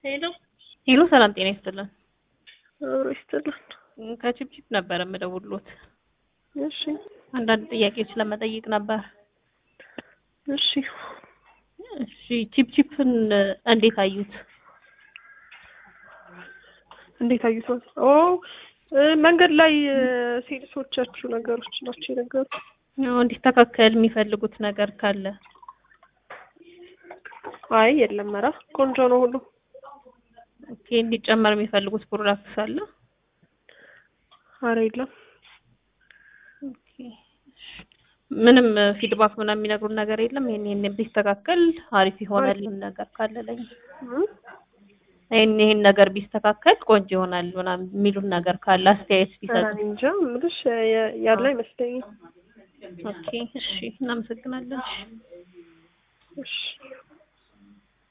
ሄሎ ሄሎ ሰላም ጤና ይስጥልን። አብሮ ይስጥልን። ከቺፕቺፕ ነበር የምደውልሎት። እሺ አንዳንድ ጥያቄዎች ለመጠየቅ ነበር። እሺ እሺ ቺፕቺፕን እንዴት አዩት? እንዴት አዩት ማለት ኦ እ መንገድ ላይ እ ሴልሶቻችሁ ነገሮች ናቸው የነገሩት። ያው እንዲስተካከል የሚፈልጉት ነገር ካለ አይ የለም፣ ኧረ ቆንጆ ነው ሁሉ። ኦኬ፣ እንዲጨመር የሚፈልጉት ፕሮዳክት አለ? አረ የለም። ኦኬ፣ ምንም ፊድባክ ምናምን የሚነግሩን ነገር የለም። ይሄን ይሄን ቢስተካከል አሪፍ ይሆናል ነገር ካለ ለኛ እ ይሄን ይሄን ነገር ቢስተካከል ቆንጆ ይሆናል ምናምን የሚሉን ነገር ካለ አስተያየት ኧረ ቢሰጡ። እኔ እንጃ የምልሽ የ- ያለ አይመስለኝም። ኦኬ፣ እሺ፣ እናመሰግናለን። እሺ